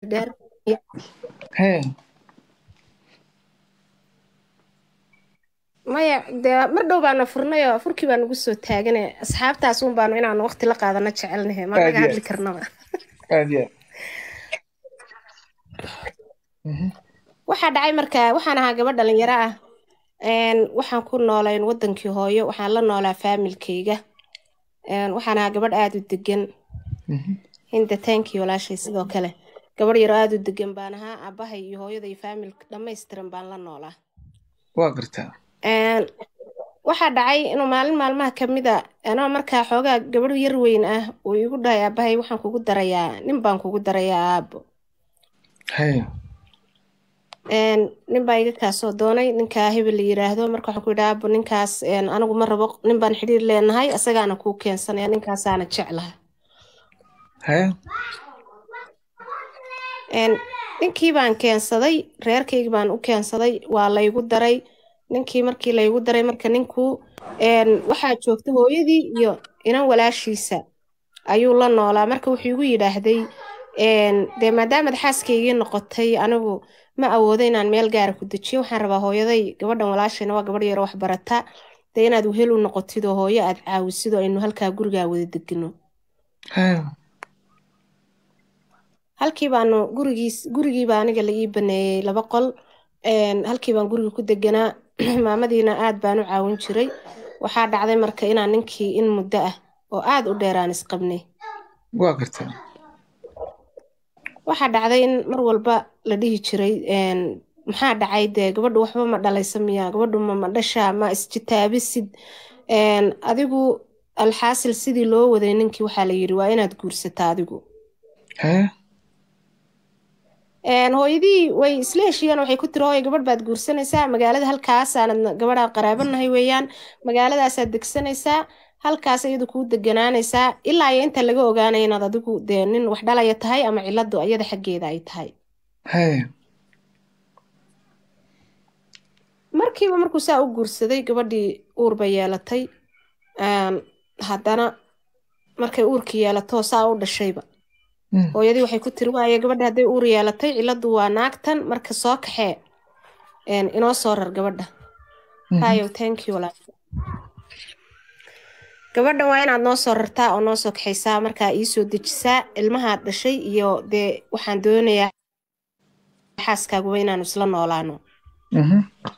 dheer hee maya dee mar dhow baana furnay oo furkii baa nagu soo taagane asxaabtaas un baanu inaanu waqti la qaadano jecelnahe ma naga Aad iyo hadli karnaba aad iyo aad Mhm. waxaa dhacay markaa waxaan ahaa gabadh dhalinyaro ah een, waxaan ku noolayn wadankii hooyo waxaan la noolaa faamilkayga een, waxaan ahaa gabadh aada u degan Mhm. hinda taankii walaashay sidoo kale gabadh yaro aada u degan baan ahaa aabahay iyo hooyada iyo faamilka dhammaystiran baan la noolaa waa gartaa Een, waxaa dhacay inuu maalin maalmaha ka mid a anoo markaa xoogaa gabadh yar weyn ah uu igu dhahay aabahay waxaan kugu darayaa nin baan kugu darayaa aabo hee Een, nin baa iga kaasoo doonay ninkaa hebel la yiraahdo marka waxaan ku yidhi aabo ninkaas een, anigu ma rabo nin baan xidhiir leenahay asagaana kuu keensanaya ninkaasaana jeclaha hee Een, ninkii baan keensaday reerkaygi baan u keensaday waa laygu daray ninkii markii laygu daray marka ninku een, waxaa joogta hooyadii iyo inan walaashiisa ayuu la noolaa marka wuxuu igu yidhaahday een, dee maadaamaad xaaskaygii noqotay anigu ma awoodo inaan meel gaara ku dejiyo waxaan rabaa hooyaday gabadhan walaashayna waa gabadh yaro wax barata dee inaad wehel u noqotid oo hooyo aad caawisid oo aynu halkaa gurigaa wada degno hee halkii baanu gurigiis gurigii baa aniga la ii baneeyey laba qol een, halkii baan guriga ku deganaa maamadiina aad baan u caawin jiray waxaa dhacday marka inaan ninkii in muddo ah oo aad u dheer aan isqabnay waa gartaa waxaa dhacday in mar walba la dhihi jiray een, maxaa dhacay dee gabadhu waxba ma dhalaysa miya gabadhu ma ma dhashaa ma isjitaabisid een, adigu alxaasil sidii loo waday ninkii waxaa la yidhi waa inaad guursataa adigu hee Een, hooyadii way isla heshiiyeen waxay ku tiri hooyo gabadh baad guursanaysaa magaalada halkaasaanad gabadhaa qaraabanahay weeyaan magaaladaasaad degsanaysaa halkaas iyadu kuu deganaanaysaa ilaa iyo inta laga ogaanaya inaad adigu dee nin wax dhalaya tahay ama ciladu iyada xaggeeda ay tahay hee markiiba markuu saa u guursaday gabadhii uur bay yeelatay Een, haddana markay uurkii yeelato saa u dhashayba Mm. hooyadii waxay ku tiri waaye gabadha hadday uur yeelatay ciladu waa naagtan marka soo kaxee een, inoo soo rar gabadha Mhm. hayow thank you walaal gabadhan waa inaad noo soo rartaa oo noo soo kaxaysaa markaa iisoo dejisaa ilmahaad dhashay iyo dee waxaan doonayaa xaaskaaguba inaanu isla noolaano Mhm.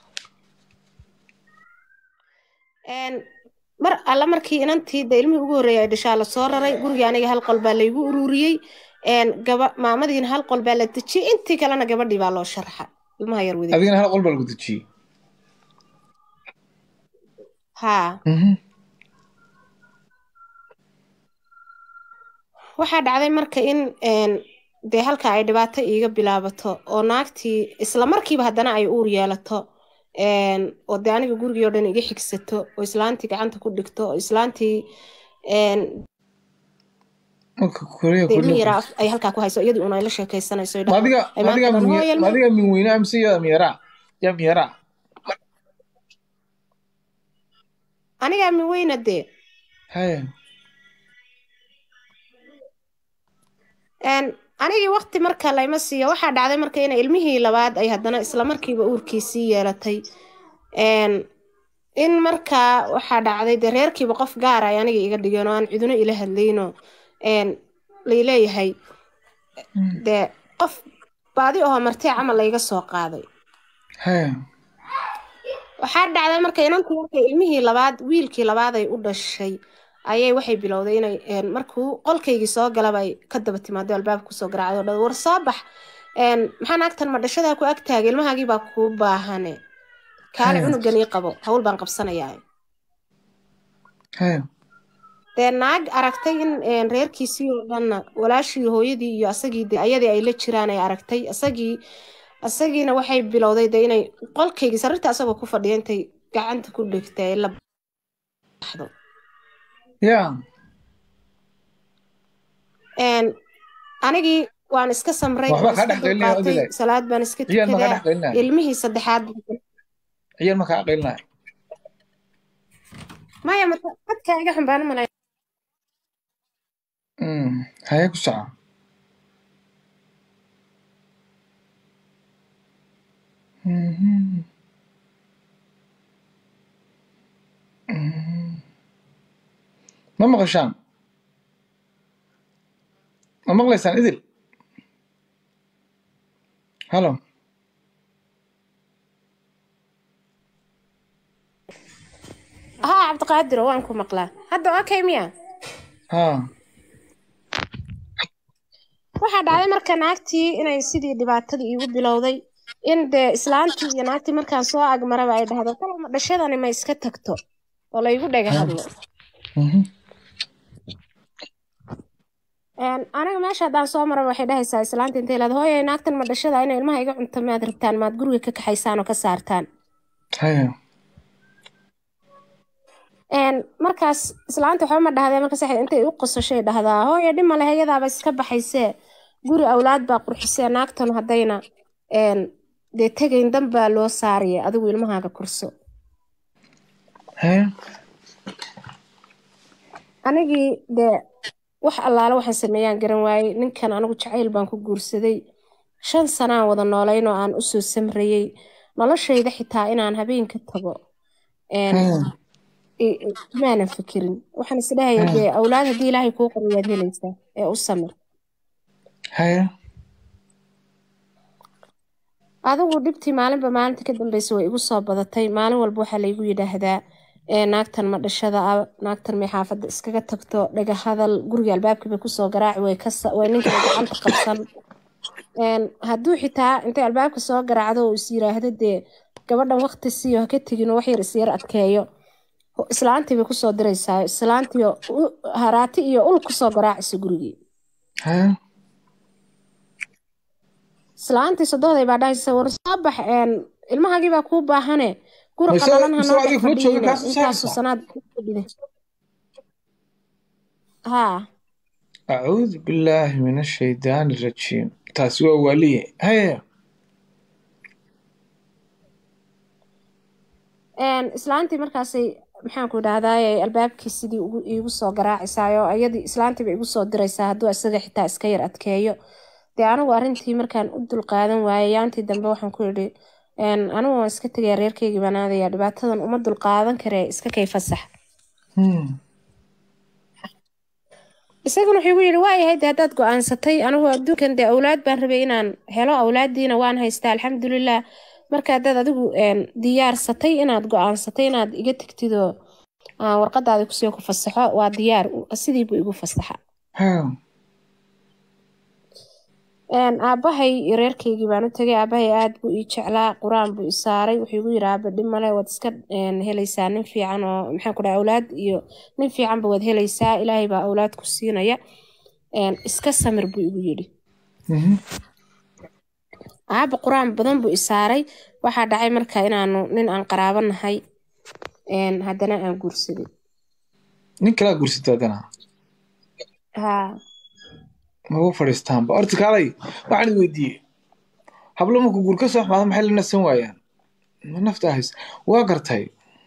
Een, mar alla markii inantii de ilmihii ugu horreeyay ay dhashaa la soo raray gurigii aniga hal qol baa laygu ururiyey een, gaba maamadiina hal qol baa la dejiyey intii kalena gabadhii baa loo sharxa ilmaha yar wada adigana hal qol baa lagu dejiyey haa Mhm. waxaa dhacday marka in een, dee halka ay dhibaato iiga bilaabato oo naagtii isla markiiba haddana ay uur yeelato een, oo dee aniga gurigii oo dhan iga xigsato oo islaantii gacanta ku dhigto oo islaantii een, marka korea dee ilmi korea yaraa ay halkaa ku hayso iyadii un ay la sheekaysanayso ay ma adiga dhahdo, "Ay ma adiga maanta dhan min hooyo ma adiga min weyne amse yaa miyaraa yaa miyaraa anigaa min weyna dee hee Een, anigii waqti marka layma siiyo waxaa dhacday marka inay ilmihii labaad ay haddana isla markiiba uurkiisii yeelatay Een, in markaa waxaa dhacday dee reerkiiba qof gaar ay aniga iga dhigeen oo aan ciduna ila hadlayno een, layleeyahay dee qof baadi oo martee camal layga soo qaaday hee waxaa dhacday marka inantii markay ilmihii labaad wiilkii labaad ay u dhashay ayay waxay bilowday inay een, markuu qolkaygii soo galaba ay ka daba timaado albaabka kusoo garaacday oo dhan war soo bax een, maxaa naagtan ma dhashadaa ku agtaagay ilmahaagii baa kuu baahane kaale Haya. cunugan ii qabo hawl baan qabsanayaa hee dee naag aragtay in een, reerkiisii oo dhanna walaashii hooyadii iyo asagii de ayadii ay la jiraan ay aragtay asagii asagiina waxay bilowday de inay qolkaygii sariirta asagoo ku fadhiya intay gacanta ku dhigtay ay la baxdo yaa Een, anigii waan iska samray Waxba waan kaa iska dhex gelinaya, dulqaatay Odile. salaad baan iska ciyaal ma kaa tukadaa dhex gelinaya ilmihii saddexaad ciyaal ma kaa aqelinaya maya mata- dadka iga xambaan malay haye ku soco Mhm. Mhm. ma maqashaan ma maqlaysaan idil halo haa cabdiqaadiro waan ku maqlaa hadda okay miya ha waxaa dhacday marka naagtii inay sidii dhibaatadii iigu bilowday in dee islaantii iyo naagtii markaan soo agmaraba ay dhahdo kalama dhashadani ma iska tagto oo laygu dhaga hadlo Mhm. Een, aniga meesha haddaan soo maraba waxay dhahaysaa islaanta intay leedahay hooyay naagtan ma dhashada inay ilmaha iga cunto maad rabtaan maad guriga ka kaxaysaan oo ka saartaan haya Een, markaas islaanta waxba ma dhahdee markaas waxay intay u qosashay dhahdaa hooyo dhima leh iyadaaba iska baxaysee guri awlaad baa qurxisee naagtan haddayna een, dee tegayn dan baa loo saaraya adigu ilmahaaga kurso haya anigii dee wax allaale waxaan sameeyaan garan waayey ninkan anigu jacayl baan ku guursaday shan sanaan wada noolayn oo aan usoo samrayey noloshayda xitaa inaan habeenka tago een, haya i- i- maanan fikirin waxaan isdhahaya dee awlaad haddii ilaahay kuu qoro waad helaysaa ee u samir haya adigu dhibtii maalinba maalinta ka dambeysa way igu soo badatay maalin walba waxaa laygu yidhaahdaa ee naagtan ma dhashada ah naagtan may xaafadda iskaga tagto dhaga hadal guriga albaabkii bay kusoo garaaci way ka sa- way ninka gacanta qabsan Een, hadduu xitaa intay albaabka soo garaacdo oo is yiraahdo dee gabadhan waqti siiyo ha ka tegin oo wax yar is yar adkeeyo ho- islaantii bay kusoo diraysaa islaantii oo u- haraati iyo ul kusoo garaacaysa gurigii haya islaantii sodohday baa dhahaysa war soo bax een, ilmahaagii baa kuu baahane guri Mise- qalalan mise hanoo adiga dhex kuma joogin, fadhiine kaasoo intaasu saaraysaa? sanaad ku fadhide haa acuudu billaahi min ashaydaani rajiim taasi waa waaliye haya Een, islaantii markaasay maxaan ku idhahdaaye albaabkii sidii ugu iigu soo garaacaysaayoo iyadii islaantiiba igu soo diraysaa hadduu isaga xitaa iska yar adkeeyo dee anigu arrintii markaan u dulqaadan waayay yaantii dambe waxaan ku idhi een, anigu waan iska tegayaa reerkeygii baan aadayaa dhibaatadan uma dulqaadan karee iska kay fasax Hmm. isaguna wuxuu igu yidhi waayahay dee haddaad go-aansatay anigu adduunkan dee awlaad baan rabay inaan helo awlaaddiina waan haystaa alxamdulilah marka haddaad adigu een, diyaarsatay inaad go-aansatay inaad iga tegtidoo aan warqadaada kusii ku fasaxo waa diyaar sidii buu igu fasaxa haya Een, aabbahay iyo reerkeygii baan u tegay aabbahay aad buu ii jeclaa qur-aan buu i saaray wuxuu igu yidhi aabba dhib male waad iska een, helaysaa nin fiican oo maxaan ku dhahay awlaad iyo nin fiicanba waad helaysaa ilaahay baa awlaad ku siinaya Een, iska samir buu igu yidhi Mhm. aabba qur-aan badan buu i saaray waxaa dhacay marka inaanu nin aan qaraabo nahay een, haddana aan guursaday nin kalaa guursatay haddana haa magu fadhiistaanba horta kaalay waxaan is weydiiyey hablo marku guur ka soo xumaado maxay la nasan waayaan ma nafta hays waa gartay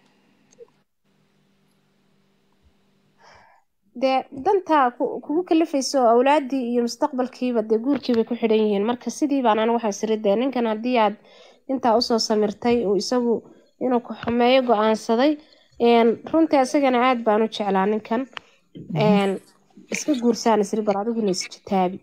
dee dantaa ku- kugu kalifayso oo awlaaddii iyo mustaqbalkiiba dee guurkiibay ku xidhan yihiin marka sidii baan anigu waxaan siri dee ninkan haddii aad intaa usoo samirtay uu isagu inuu ku xumeeyo go-aansaday een, runtii isagana aad baan u jeclaa ninkan een, iska guursaan isri bar adiguna isjitaabi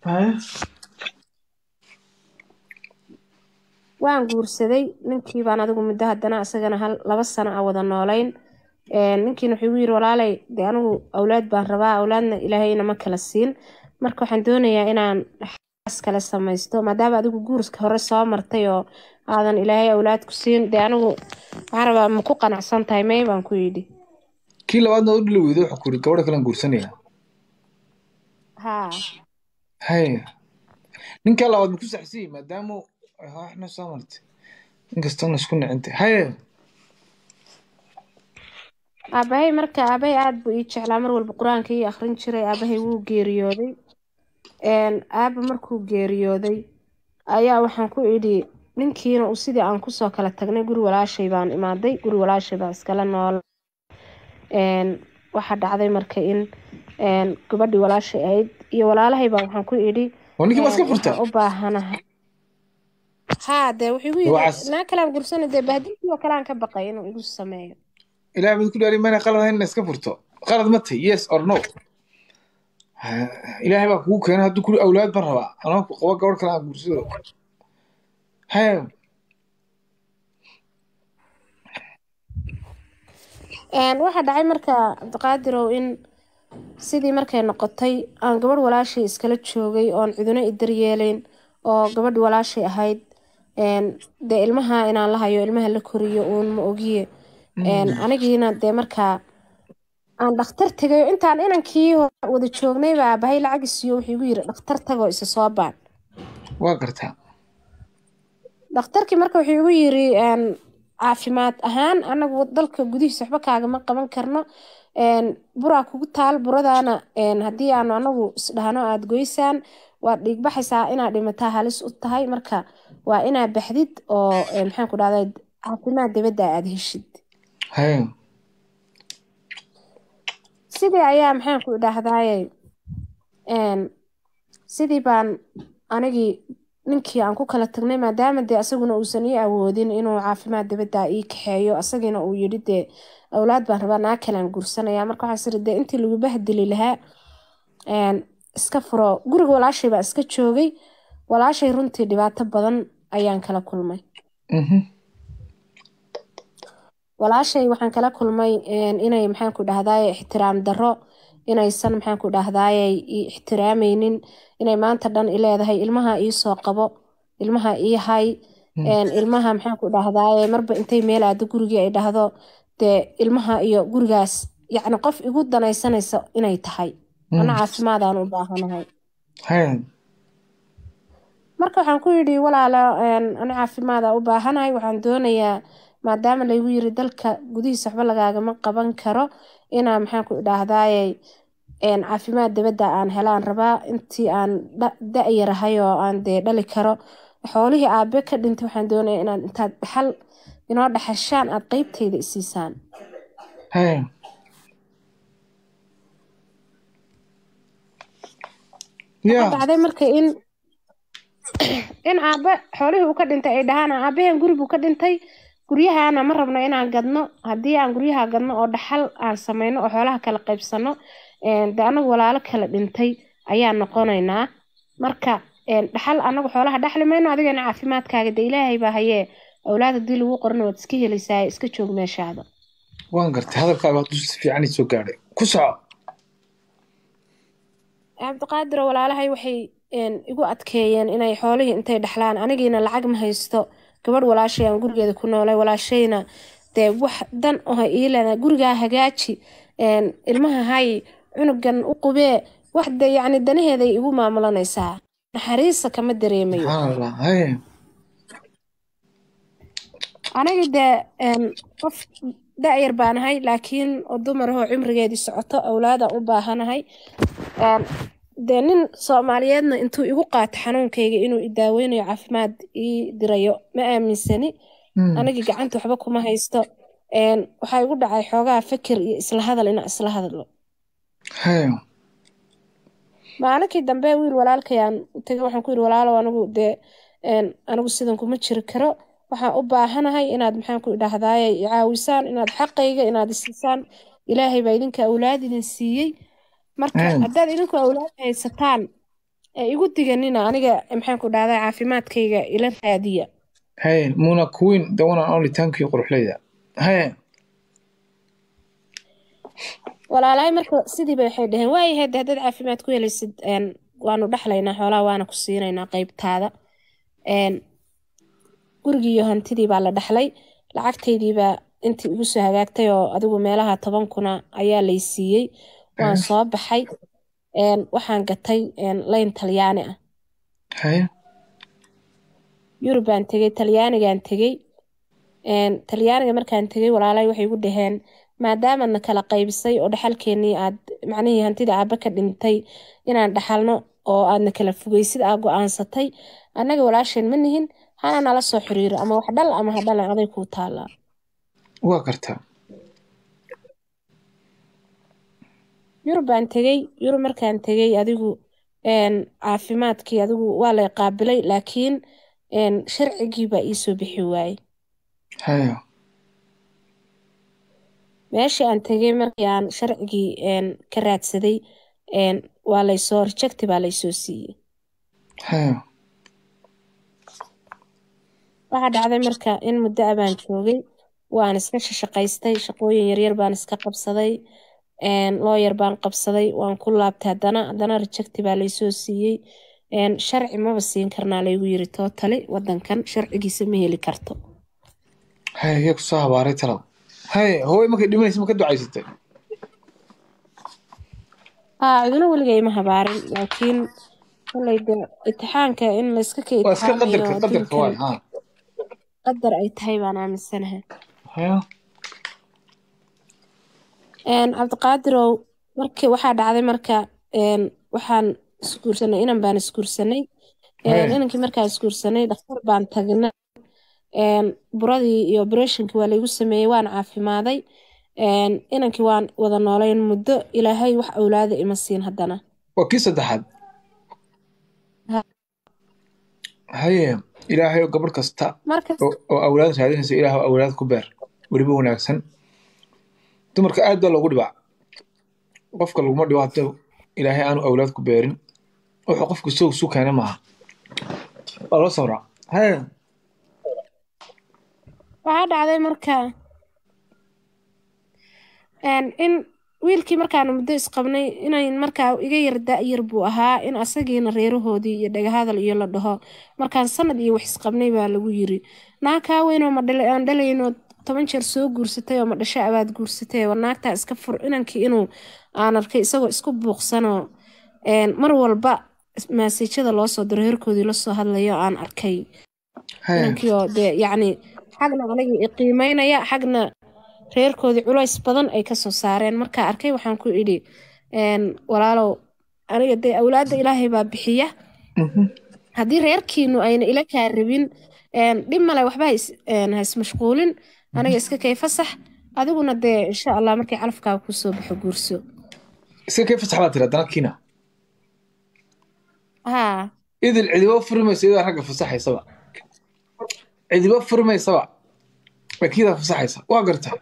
waan guursaday ninkii baan adigu muddo haddana isagana hal laba sano a wada noolayn Een, ninkiina wuxuu igu yiri walaalay dee anigu awlaad baan rabaa awlaadna ilaahayna ma kala siin marka waxaan doonayaa inaan xaas kale samaysto maadaama adigu guurska hore soo martay oo aadan ilaahay awlaad ku siin dee anigu waxaan rabaa ma ku qanacsan tahay may baan ku yidhi kii labaadna u dhili weydo wuxuu ku yidhi gabadha kalean guursanaya haa haya ninkaa labaad ma ku saxsiyey maadaama ay waxna soo martay inkastona isku nicintay haya aabahay marka aabahay aad buu ii jeclaa mar walba qur-aanka ii akhrin jiray aabahay wuu geeriyooday Een, aaba markuu geeriyooday ayaa waxaan ku idhi ninkiina uu sidii aan kusoo kala tagnay guri walaashay baan imaaday guri walaashay baan iskala nool Een, waxaa dhacday marka in een, gabadhii walaashay ahayd iyo walaalahay baan waxaan ku idhi oo ninkii baa iska een, furta waxaan u baahanahay haa dee wuxuu igu yiri Waxaas- naa kalaan gursana dee bahdilkii oo kalean ka baqay inuu igu sameeyo ilaah baad ku dhaari mayna qalad ahayn ina iska furto qalad ma tahy yes or no Ha, ilaahay baa kugu keenay hadduu kuli awlaad ban rabaa anoo ku qabo gabadh kale aan guursado he Een, waxaa dhacay marka cabdiqaadirow in sidii markay noqotay aan gabadh walaashay iskala joogay oon ciduna i daryeelayn oo gabadh walaashay ahayd een, dee ilmaha inaan la hayo ilmaha la koriyo uun ma ogiye Een, anigiina dee markaa aan dhakhtar tegayo intaan inankii hore wada joognay baa aabbahay lacag isiiyo wuxuu igu yiri dhakhtar tagoo isa soo baan waa gartaa dhakhtarkii marka wuxuu igu yiri een, caafimaad ahaan anagu dalka gudihiisa waxba kaagama qaban karno een, buraa kugu taal buradaana een, haddii aanu anagu isdhahno aada goysaan waad dhiigbaxaysaa inaad dhimataa halis u tahay marka waa inaad baxdid oo een, maxaan ku dhahday caafimaad dibadda aada heshid he sidii ayaa maxaan ku dhahdaye een, sidii baan anigii ninkii aan ku kala tagnay maadaama dee asaguna uusan ii awoodin inuu caafimaad dibadda ii kaxeeyo asagiina uu yidhi dee awlaad baan rabaa naa kalaan guursanaya marka waxaa siri dee intii lagu bahdili lahaa een, iska furo guriga walaashay baa iska joogay walaashay runtii dhibaato badan ayaan kala kulmay mhm walaashay waxaan kala kulmay een, inay maxaan ku dhahdaye ixtiraam darro inaysan maxaan ku dhahdaye i ixtiraamaynin inay maanta dhan i leedahay ilmaha ii soo qabo ilmaha ii hay een, ilmaha maxaan ku dhahdaye marba intay meel aado gurigii ay dhahdo dee ilmaha iyo gurigaas yacni qof igu danaysanaysa inay tahay ana caafimaadaan u baahanahay he marka waxaan ku yidhi walaalo een, ani caafimaada u baahanahay waxaan doonayaa maadaama laygu yiri dalka gudihiisa waxba lagaagama qaban karo inaa maxaan ku idhaahdaaye een, caafimaad dibadda aan helaan rabaa intii aan dha- da-yarahay oo aan dee dhali karo xoolihii aabe ka dhintay waxaan doonaya inaad intaad dhaxal inoo dhaxashaan aad qeybtayda isiisaan he waxaa ya dhacday marka in in aabe xoolihii uu ka dhintay ay dhahaan aabaheen guri buu ka dhintay guryahaana ma rabno inaan gadno haddii aan guryaha gadno oo dhaxal aan sameyno oo xoolaha kala qaybsano een, dee anagu walaalo kala dhintay ayaan noqonaynaa marka een, dhaxal anagu xoolaha dhaxli mayno adigana caafimaadkaaga dee ilaahay baa hayee awlaad haddii lagu qorana waad iska helaysaa iska joog meeshaada waan gartay hadalkaaga hadduu si fiican ii soo gaadhay ku soco cabdiqaadir oo walaalahay waxay een, igu adkeeyeen inay xoolihii intay dhaxlaan anigiina lacag ma haysto gabadh walaashay aan gurigeeda ku noolay walaashayna dee wax dan oha iilana gurigaa hagaaji een, ilmaha hay cunugan u qubee wax de yacni danaheeday igu maamulanaysaa naxariisa kama dareemayo subxaan allah he aniga dee een, qof da-yar baan ahay laakiin oo dumar ahoo cimrigeedii socoto awlaadaan u baahanahay Een, dee nin soomaaliyeedna intuu igu qaato xanuunkayga inuu i daaweynayo caafimaad ii dirayo ma aaminsani Mm. anigii gacanta waxba kuma haysto Een, waxaa igu dhacay xoogaa fikir iyo isla hadal inaan isla hadlo he maalinkii dambe wiil walaalkayaan u tegay waxaan ku yidhi walaalow anigu dee een, anigu sidan kuma jiri karo waxaan u baahanahay inaad maxaan ku idhaahdaaye i caawisaan inaad xaqayga inaad isiisaan ilaahay baa idinka awlaad idin siiyey marka Mm. haddaad idinku awlaad haysataan ee igu diganina aniga maxaan ku dhahdaa caafimaadkayga ila raadiya he muna queen the one and only thank you quruxleyda he walaalahay marka sidiiba waxay dhaheen waayahay de haddaad caafimaad ku helaysid een, waanu dhexlaynaa xoolaha waana ku siinaynaa qeybtaada Een, gurigii iyo hantidii baa la dhexlay lacagtaydiibaa intii igu soo hagaagtay oo adigu meelaha toban kuna ayaa lay siiyey waan Eh. soo baxay Een, waxaan gatay een, layn talyaani ah he yurub baan tegey talyaanigaan tegey Een, talyaaniga markaan tegey walaalay waxay igu dhaheen maadaamana kala qaybisay oo dhaxalkeenii aad macnihii hantida aaba ka dhintay inaan dhaxalno oo aadna kala fogeysid aa go-aansatay annaga walaasheen ma nihin hana nala soo xiriiro ama wax dhal ama ha dhalan aday kuu taallaa waa gartaa yurub baan tegey yurub markaan tegey adigu een, caafimaadkii adigu waa lay qaabilay laakiin een, sharcigii baa iisoo bixi waayey haya meeshii aan tegay markii aan sharcigii een, ka raadsaday een, waa laysoo rejecti baa laysoo siiyey haya waxaa dhacday marka in muddo ah baan joogay waan iska shaqaystay shaqooyin yaryar baan iska qabsaday een, looyar baan qabsaday waan ku laabtay haddana haddana rejecti baa laysoo siiyey een, sharci maba siin karnaa laygu yiri tootali wadankan sharcigiisa ma heli karto haya yaa kusoo habaaray talad haya hooy markay dhimanaysa ma ka ducaysatay haa ciduna weligay ma habaarin laakiin kolay de itixaanka in layska ka waa iska qadarka itixaamayo qadarka waay adduunkan ha qadar ay tahay baan aaminsanahay haya een cabdiqaadirow markii waxaa dhacday marka een waxaan isguursanay inan baan isguursanay een haya inankii markaan isguursanay dhakhtar baan tagnay een buradii iyo operatiinkii waa laygu sameeyey waan caafimaaday een inankii waan wada noolayn muddo ilaahay wax awlaada ima siin haddana waa kii saddexaad Ha- haye ilaahay oo gabadh kasta marka oo oo awlaad raadinaysa ilaah oo awlaad ku beer weliba wanaagsan dumarka aad baa loogu dhibaa qofka laguma dhibo haddii ilaahay aanu awlaad ku beerin wuxuu qofku isagu isu keena maaha waa loo sabraa haye waxaa dhacday marka een in wiilkii markaanu muddo isqabnay inayn markaa iga yar da-yar buu ahaa in asagiina reerahoodii iyo dhagahadal iyo la dhaho markaan sanad iyo wax isqabnay baa lagu yiri naag kaa weynoo ma dhala aan dhalayno toban jeer soo guursatay oo ma dhasho abaad guursatay war naagtaa iska fur inankii inuu aan arkay isagoo isku buuqsanoo een mar walba maasiijada loo soo diro reerkoodii lasoo hadlayo aan arkay haye inankii oo dee yacni xagna anigii i qiimeynaya xagna reerkoodii culays badan ay kasoo saareen markaa arkay waxaan ku idhi een, walaalow aniga dee awlaadda ilaahay baa bixiya Mhm. haddii reerkiinu ayna ila kaa rabin een, dhib male waxba ha is- een, ha ismashquulin aniga iska kay fasax adiguna dee insha allah markay calafkaaga kusoo baxo guurso iska kee fasax baa tira haddana kiina haa idil cidibo furmaysa iyadaa ragga fasaxaysaba cidibo furmaysaba wakiidaa fasaxaysa waa gartaa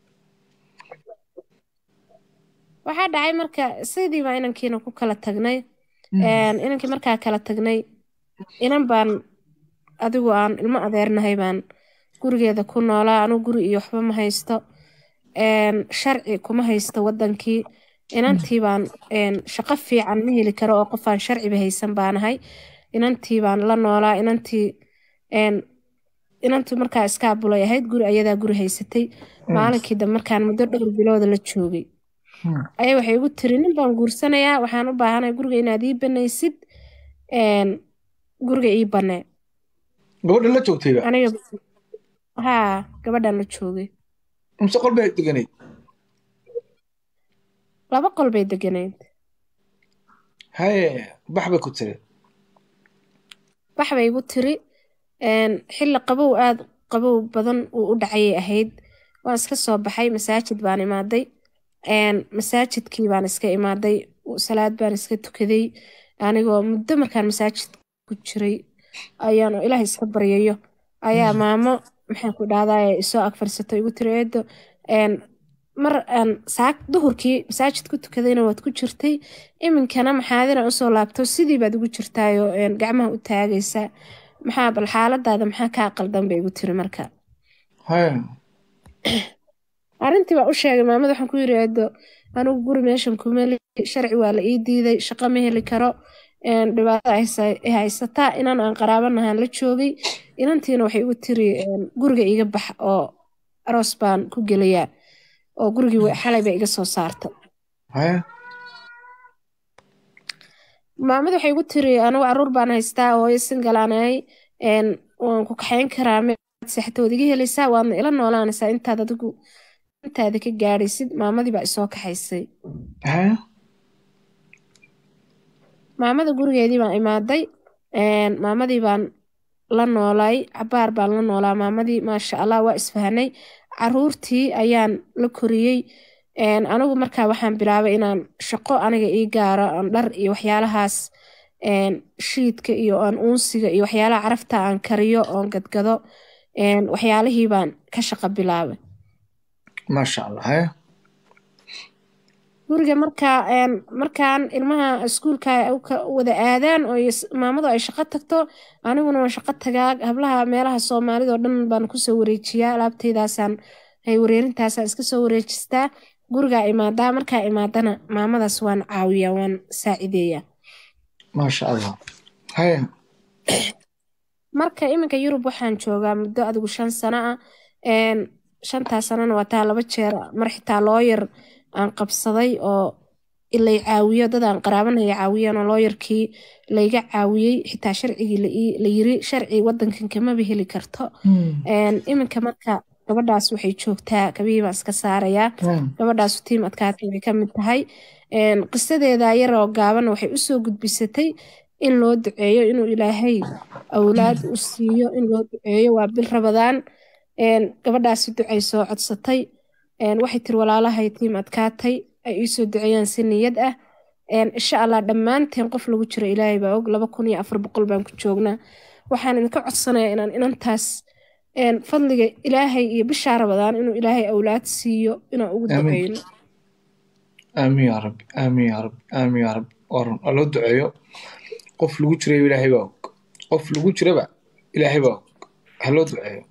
waxaa dhacay marka sidii baa inankiina ku kala tagnay een, inankii markaa kala tagnay inan baan adigu aan ilmo adeernahay baan gurigeeda ku noolaa anigu guri iyo waxba ma haysto een, sharci kuma haysto wadankii inantii baan een, shaqo fiican ma heli karo oo qofaan sharciba haysan baanahay inantii baan la noolaa inantii een, inantu markaa iskaabulay ahayd guri ayadaa guri haysatay maalinkii dambe markaan muddo dhowr bilooda la joogay Hmm. ayaa waxay igu tiri nin baan guursanayaa waxaan u baahanahay guriga inaad ii banaysid een, guriga ii banee gabadha la joogtayba aniga haa gabadhan la joogay mise qol bay deganayd laba qol bay deganayd haye bax bay ku tiri bax bay igu tiri een, xilli qabow aad qabow badan uu u dhacayay ahayd waan iska soo baxay masaajid baan imaaday een, masaajidkii baan iska imaaday salaad baan iska tukaday anigoo muddo markaan masaajid ku jiray ayaan oo ilaahay iska baryayo ayaa maamo maxaan ku dhahdaa isoo ag fadhiisato igu tiri eedo een, mar aan saak duhurkii masaajid ku tukadayna waad ku jirtay iminkana maxaadina usoo laabto sidii baad ugu jirtaayoo een, gacmaha u taagaysa maxaa bal xaaladaada maxaa kaa qaldan bay igu tiri marka haye arrintii baa u sheegay maamada waxaan ku yiri eedo anigu guri meeshan kuma lihi sharci waa la ii diiday shaqo ma heli karo een, dhibaato ay haysa- ay haysataa inan aan qaraabanahaan la joogay inantiina waxay igu tiri een, guriga iga bax oo aroos baan ku gelayaa oo gurigii wa- xalay bay iga soo saarta haye maamada waxay igu tiri anigu caruur baan haystaa oo singalaanahay een, waan ku kaxayn karaa mead seexata waad iga helaysaa waadna ila noolaanaysaa intaad adigu intaada ka gaadhaysid maamadii baa isoo kaxaysay haye maamada gurigeedii baan imaaday een, maamadii baan la noolay cabaar baan la noolaa maamadii maasha allah waa isfahanay caruurtii ayaan la koriyey een, anigu markaa waxaan bilaabay inaan shaqo aniga ii gaaro aan dhar iyo waxyaalahaas shiidka iyo aan uunsiga iyo waxyaalaha carafta aan kariyo oon gadgado waxyaalihii baan ka shaqo bilaabay maasha allah haya guriga markaa markaan ilmaha iskuulka wada aadaan oo maamadu ay shaqo tagto aniguna waan shaqo tagaa hablaha meelaha soomaalida oo dhan baan kusoo wareejiyaa alaabteydaasaan hay wareerintaasaan iska soo wareejistaa gurigaa imaadaa markaa imaadana maamadaas waan caawiyaa waan saacideeyaa maasha allah haya marka iminka yurub waxaan joogaa muddo adigu shan sano ah shantaas sanana waa taa laba jeer mar xitaa looyar aan qabsaday oo ilay caawiyo dad aan qaraabanaya caawiyeen oo looyarkii layga caawiyey xitaa sharcigii la yiri sharci wadankan kamaba heli karto iminka marka gabadhaas waxay joogtaa kabihii baan iska saarayaa gabadhaas tiim adkaatay way ka mid tahay qisadeeda yaroo gaaban waxay usoo gudbisatay in loo duceeyo inuu ilaahay awlaad u siiyo in loo duceeyo waa bil rabadaan gabadhaasi ducay soo codsatay waxay tiri walaalahay tiim adkaatay ay iisoo duceeyaan si niyad ah insha allah dhammaanteen qof lagu jiro ilaahay baa og laba kun iyo afar boqol baan ku joognaa waxaan idinka codsanayaa inaan inantaas fadliga ilaahay iyo bishaa rabadaan inuu ilaahay awlaad siiyo inaan ugu duceyno aamin yaa rabbi aamin yaa rabbi aamin yaa rabbi waran waa loo duceeyo qof lagu jirayba ilaahay baa og qof lagu jiraba ilaahay baa og ha loo duceeyo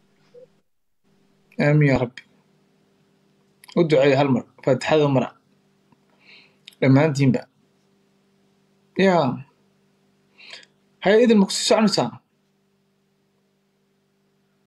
aamin yaa rabbi u duceeyo hal mar faatixada mara dhammaantiinba yaa haya idin ma kusii soconaysaa